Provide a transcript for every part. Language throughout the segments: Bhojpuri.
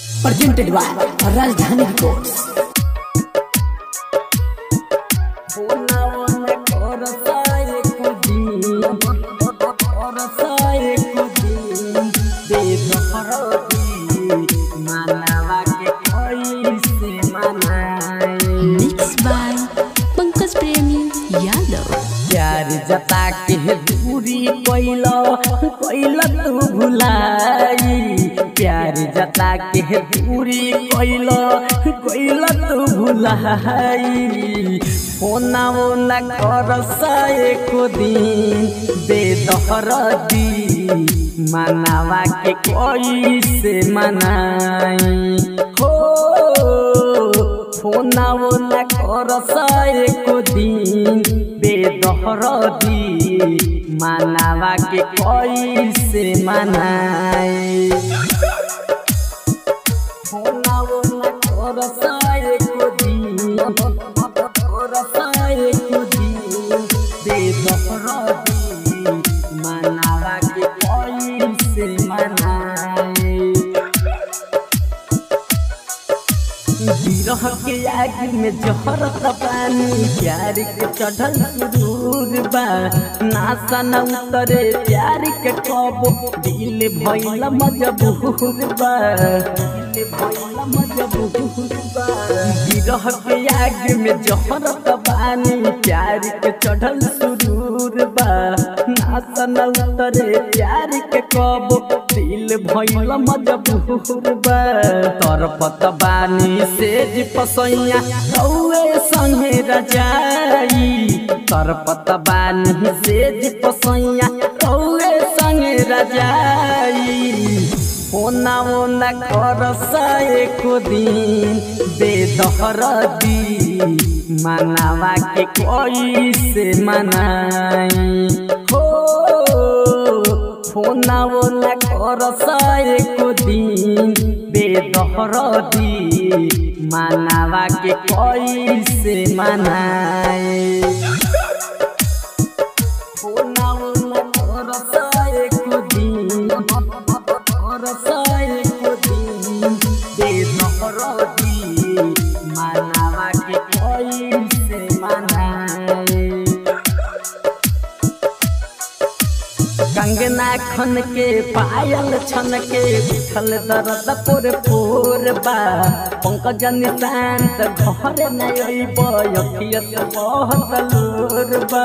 presented by Rajdhani Records. Mixed by Pankaj Premi Yadav. प्यार जता के दूरी कोइला कोइला तू भुलाई प्यार जता के दूरी कोइला कोइला तू भुलाई होना होना कर एको दिन बेदहर दी मनावा के कोई से मनाई हो फोना वोना कर एको दिन बेदहर दी मनावा के कोई से मनाई फोना वोना कर एको दिन कर एको दिन बेदहर दी मनावा के कोई से मनाई बिरह के आग में जहर पानी प्यार के चढ़ल सुरूर बा नासा न उतरे प्यार के कबो दिल भइल मजबूर बा दिल भइल मजबूर बा बिरह के आग में जहर पानी प्यार के चढ़ल सुरूर बा नासा न उतरे प्यार के कबो दिल भइल मजबूर बा तर पत बानी सेज पसैया रौए संगे रजाई तर पत बानी सेज पसैया रौए संगे रजाई ओना ओना कर एको दिन बेदहर दी मनावा के कोई से मनाई हो फोना वोना कर एको दिन बेदहर दी मनावा के कोई से मनाए फोना वोना कर एको दिन कर एको दिन बेदहर दी मनावा के कोई से मनाए कंगना खन के पायल छन के उठल दर्द पोर पोर बा पंकज निशांत घर न अइब अखियत बहुत लोर बा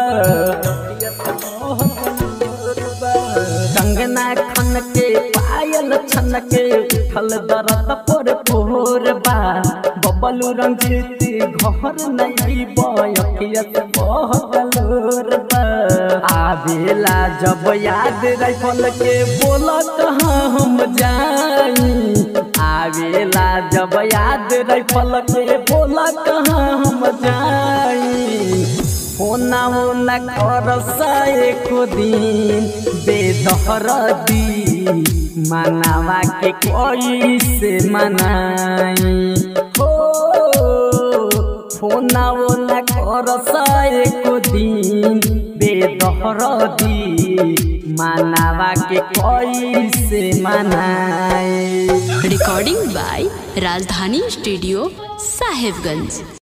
कंगना खन के पायल छन के उठल दर्द पोर पोर बा बबलू रंजित घर न अइब अखियत बहुत लोर बा आवेला जब याद राइफल के बोल कहाँ हम जाई आवेला जब याद राइफल के बोल कहाँ हम जाई होना होना कर एको दिन बेदहर दी मनावा के कोई से मनाई हो फोना वोना कर एको दिन बेदहर दी मनावा के कोई से मनाए Recording by Rajdhani Studio, Sahibganj.